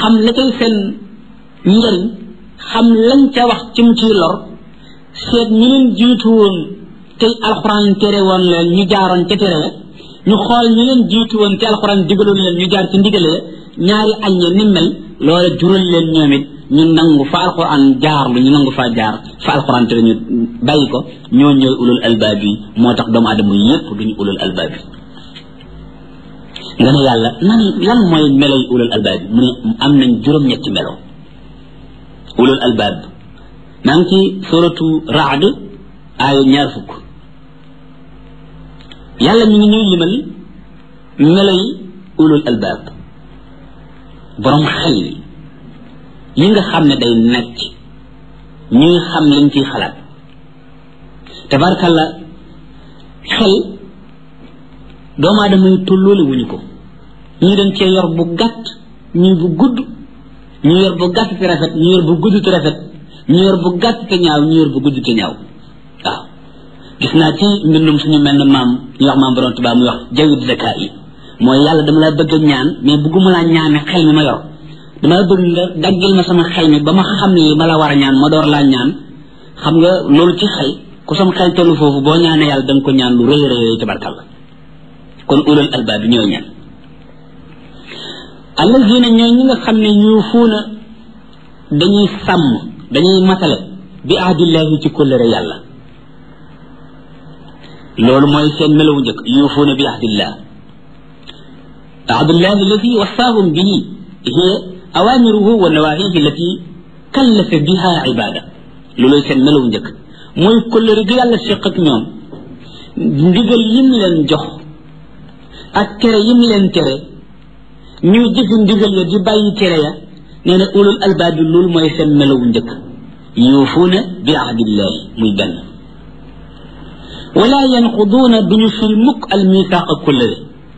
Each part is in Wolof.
xam la cay seen njëriñ xam lañ ca wax ci mu ciy lor seet ñu leen jiitu woon tey alxuraan tere woon leen ñu jaaroon ca tere ñu xool ñu leen jiitu woon te alxuraan digaloon leen ñu jaar ci ndigale ñaari aññe ni mel loola jural leen ñoom it ñu nangu fa alxuraan jaar lu ñu nangu faa jaar fa alxuraan tere ñu bàyyi ko ñoo ñooy ulul albaab yi moo tax doomu aadama yépp duñu ulul albaab yi nga ne yàlla nan lan mooy meloy ulul albaab yi mu ne am nañ juróom-ñetti melo ulul albaab maa ngi ci suratu raad aaya ñaar fukk yàlla mi ngi ñuy limal meloy ulul albaab borom xel yi nga xam ne day nekk ñuy xam liñ ciy xalaat tabarkalla xel doomu aadama yi tolloole wuñu ko ñii dañ cee yor bu gàtt ñii bu gudd ñu yor bu gàtt te rafet ñu yor bu gudd te rafet ñu yor bu gàtt te ñaaw ñu yor bu gudd te ñaaw waaw gis naa ci mbindum suñu mel ne maam ñu wax maam borom tubaab muy wax jawit zaka yi mooy yàlla dama la bëgg a ñaan mais bëgguma laa ñaane xel mi ma yor dama bëgg nga daggil ma sama xel mi ba ma xam li ma la war a ñaan ma door laa ñaan xam nga loolu ci xel ku sama xel tollu foofu boo ñaanee yàlla da nga ko ñaan lu rëy rëy tabarkalla kon ulul albaab bi ñooy ñan allazina ñooy ñi nga xam ne yuufuuna dañuy sàmm dañuy matale bi ahdillahi ci kóllëre yàlla loolu mooy seen melawu njëkk yuufuuna bi ahdillah ahdillahi allati wasaahum bihi hiya awamiruhu wa nawahihi allati kallafa biha ibada looloy seen melawu njëkk mooy kóllëre gi yàlla séq ak ñoom ndigal yim leen jox ak tere yim leen tere ñuy jëfi ndigal ya di bàyyi tere ya nee na ulul albaab bi loolu mooy seen melawu njëkk yuufuuna bi ahdillahi muy benn wala yanquduuna duñu fil mukk al misaaqa kullëre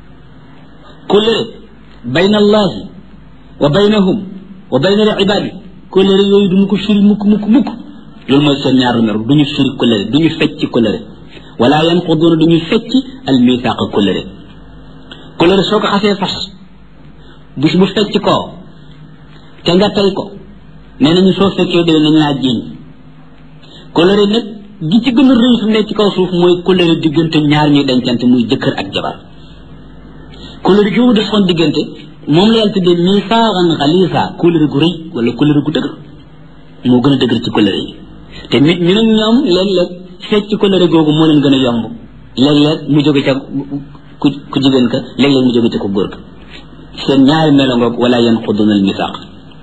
kullëre bayna allahi wa baynahum wa bayna al ibaadi kullëre yooyu duñu ko firi mukk mukk mukk loolu mooy seen ñaar numéro duñu firi kullëre duñu fecc kullëre wala yanquduuna duñu fecc al misaaqa kullëre kullëre soo ko xasee fas bis bu fecc koo te nga tey ko nee nañu soo fekkee déwén nañ laa jiiñ kóllëre nag gi ci gën a rëy fi nekk ci kaw suuf mooy kóllëre diggante ñaar ñuy dencante muy jëkkër ak jabar kóllëre gi mu defoon diggante moom la yàlla tuddee misaaxan xaliisa kóllëre gu rëy wala kóllëre gu dëgër moo gën a dëgër ci kóllëre yi te nit ñu nag ñoom léeg-léeg fecc kóllëre googu moo leen gën a yomb léeg-léeg mu jóge ca ku ku jigéen ka léeg-léeg mu jóge ca ku góor ka seen ñaari melo ngoog wala yanquduna al misaq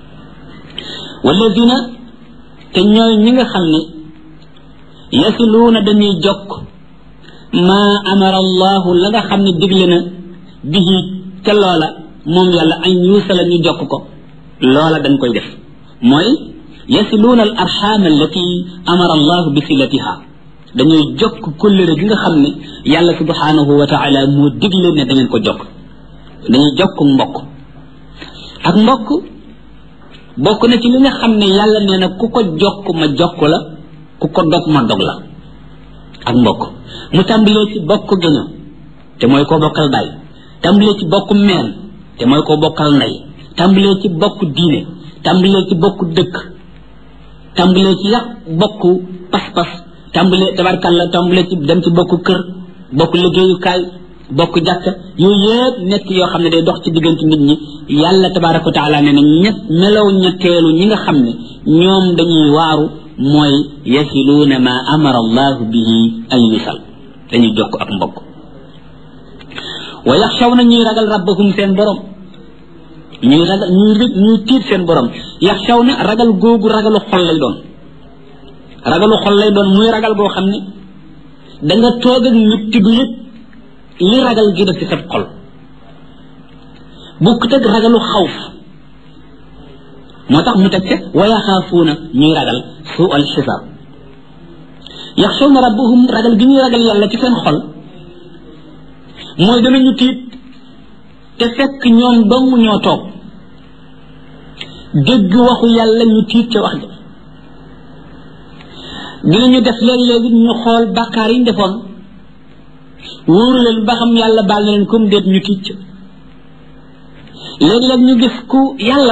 walladina te ñooy ñi nga xam ne yasiluuna dañuy jokk maa amara allahu la nga xam ne digle na bihi ca loola moom yàlla an yuusala ñu jokk ko loola dañ koy def mooy yasiluuna al arxaam allati amara allahu bi silatiha dañuy jokk kullëre gi nga xam ne yàlla subhanahu wa taala moo digle ne da ngeen ko jokk dañuy jokk mbokk ak mbokk bokk na ci li nga xam ne yàlla nee na ku ko jokk ma jokk la ku ko dog ma dog la ak mbokk mu tàmbalee ci bokk gëño te mooy koo bokkal baay tàmbalee ci bokk meen te mooy koo bokkal ndey tàmbalee ci bokk diine tàmbalee ci bokk dëkk tàmbalee ci yàq bokk pas-pas tàmbalee tabarkalla tàmbalee ci dem ci bokk kër bokk liggéeyukaay bokk jàkka yooyu yëpp nekk yoo xam ne day dox ci diggante nit ñi yàlla tabaraka wa taala nee na ñett melaw ñetteelu ñi nga xam ne ñoom dañuy waaru mooy yasiluuna ma amara allahu bihi an yusal dañuy jokk ak mbokk wa yaxshaw na ñuy ragal rabbahum seen borom ñuy ragal ñuy ñuy tiit seen borom yaxshaw na ragal googu ragalu xol lay doon ragalu xol lay doon muy ragal goo xam ne da nga toog ak nit ti du yëg li ragal gi def ci sa xol bukkut ak ragalu xawf moo tax mu teg ca wa yaxaafuuna ñuy ragal suu al xisaab yaxshawna rabbahum ragal gi ñuy ragal yàlla ci seen xol mooy danañu tiit te fekk ñoom dong ñoo toog dégg waxu yàlla ñu tiit ca wax ja dinañu def léeg-léegi ñu xool bàkkaar yi ñu defoon wóoru leen ba xam yàlla baal na leen comme déet ñu tiit ca léeg-léeg ñu gis ku yàlla